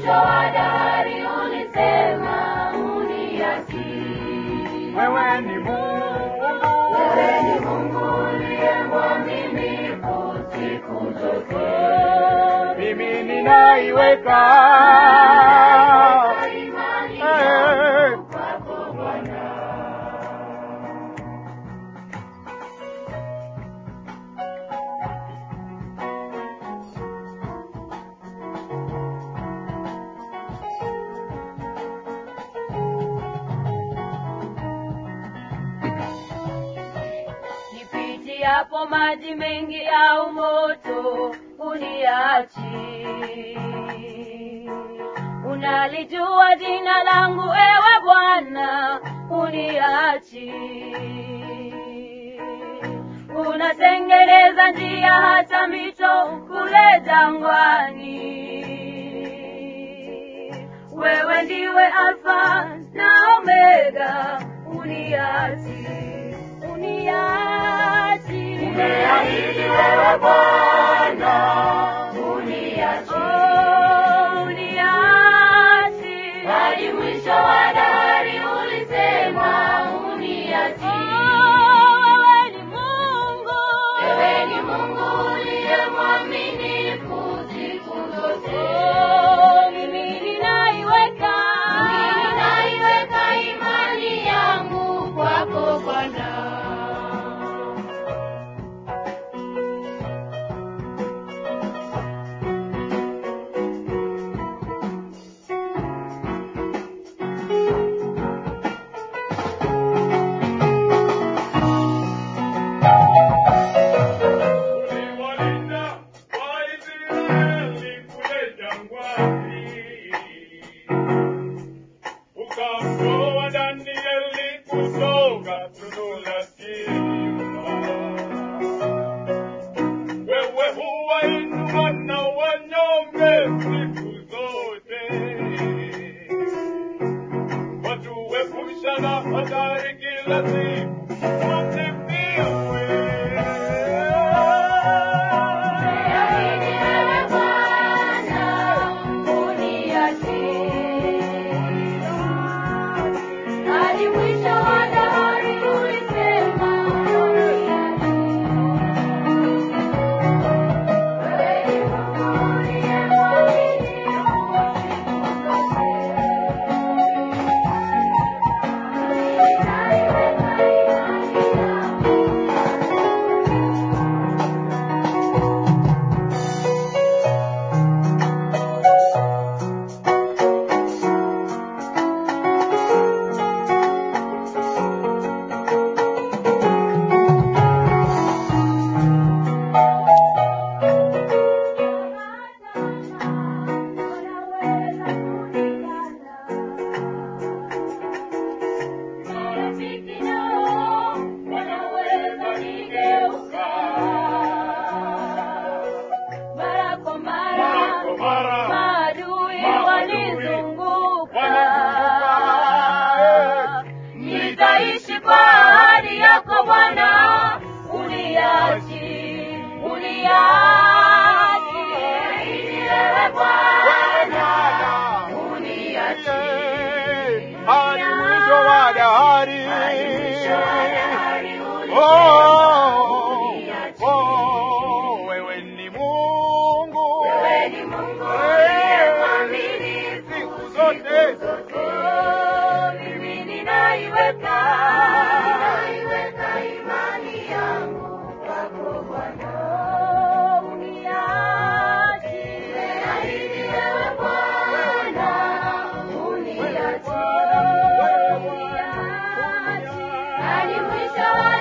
mwisho wa dahari ulisema uniachi. wewe ni Mungu, Wewe ni Mungu uliye mwaminifu siku zote. mimi ninaiweka Imani Eh. yangu kwako Bwana. Nipitiapo maji mengi au moto, uniachi. Unalijua jina langu, ewe Bwana, uniachi. Unatengeneza njia hata mito kule jangwani. Wewe ndiwe Alfa na Omega, uniachi, uniachi. Umeahidi wewe Bwana, uniachi, oh, uniachi. Hadi mwisho wa dahari ulisema uniachi. Oh, wewe ni Mungu, wewe ni Mungu uliye mwaminifu siku zote. Oh, mimi ninaiweka, mimi ninaiweka imani yangu kwako Bwana. uliwalinda Waisraeli kule jangwani, ukamtoa Danieli kutoka tundu la simba. Wewe huwainua na wanyonge siku zote, watuepusha na hatari kila siku. Wasifiwe. Umeahidi wewe Bwana, uniachi. Hadi mwisho wa dahari ulisema uniachi. Wewe ni Mungu uliye mwaminifu siku zote. Ninaiweka imani yangu Marafiki nao wanaweza nigeuka. Mara kwa mara, Mara kwa mara, maadui maadui wanizunguka. wanizunguka. Nitaishi kwa ahadi yako Bwana, uniachi, uniachi. Ili wewe Bwana, uniachi. hadi mwisho wa dahari. Hadi mwisho wa dahari Oh, uniachi. oh, wewe ni Mungu Wewe ni Mungu uliye mwaminifu siku zote. Oh, mimi ninaiweka ninaiweka imani yangu kwako Bwana. Oh, uniachi. Nimeahidi wewe Bwana, uniachi. Uniachi. Hadi mwisho wa